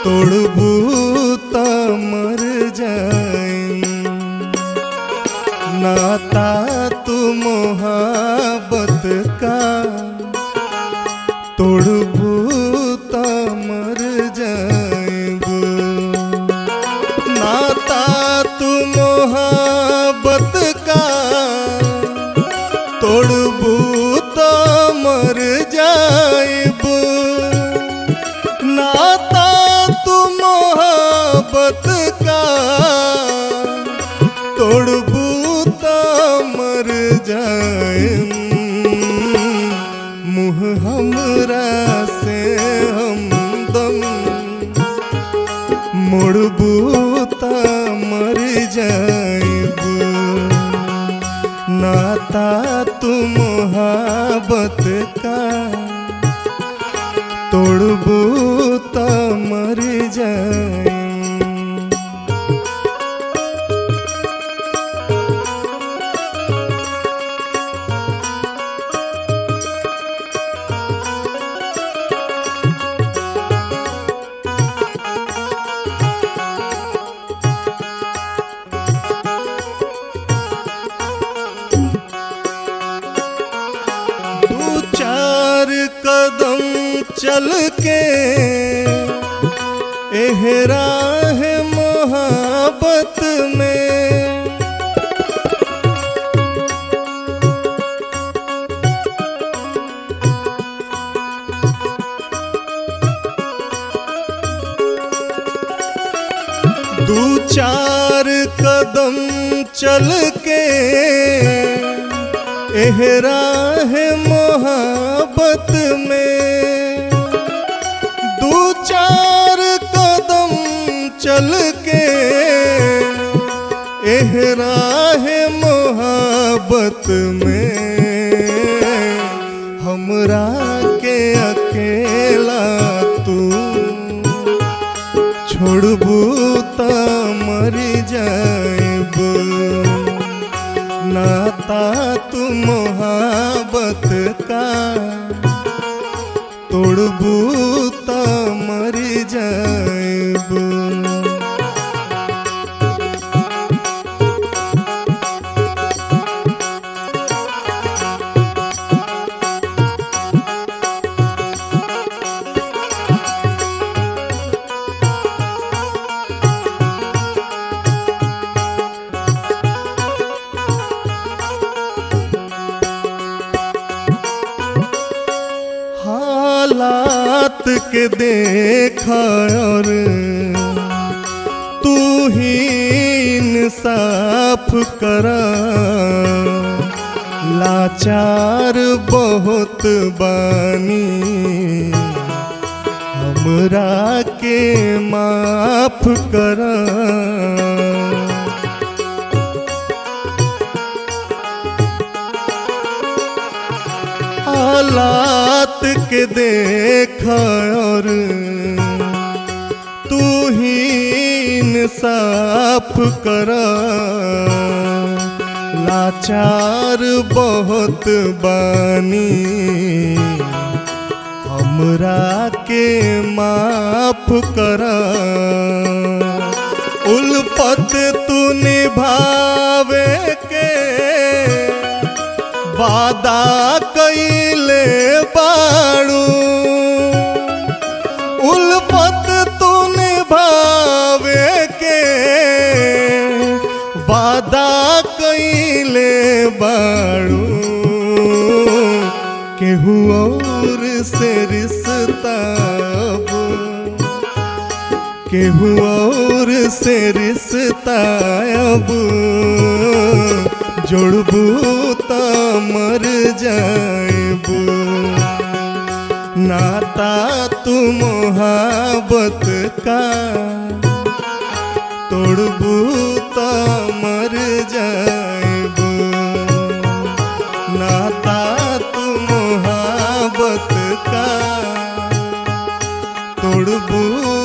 तोड़बू त मर जाए नाता तू मोहब्बत का तोड़बू त मर जाएब नाता तू मोहब्बत का तोड़बू त मर जाएब नाता तू मोहब्बत का तोड़बू त मर जाए मुँह हमरा से हमदम मुड़बू त मर जाएब नाता तू मोहब्बत का तोड़बू त मर जाए दू चार कदम चल के एहरा है मोहब्बत में दू चार कदम चल के एहरा है मोहब्बत में दू चार कदम चल के एहरा है मोहब्बत में हमरा के अकेला तू छोड़बू त मर जाएब नाता तू मोहब्बत का तोड़बू त मर जाएब हालात के देखा और तू ही इंसाफ करा लाचार बहुत बानी हमरा के माफ करा हालात के देखा और तू ही इंसाफ करा लाचार बहुत बानी हमरा के माफ करा उल्फत तू निभावे के वादा कैले बाड़ू उल्फत तू निभावे के वादा कैले बाड़ू केहू और से रिश्ता अब केहू और से रिश्ता अब जोड़बू त मर जाएबू नाता तू मोहब्बत का तोड़बू त मर जाएबू नाता तू मोहब्बत का तोड़बू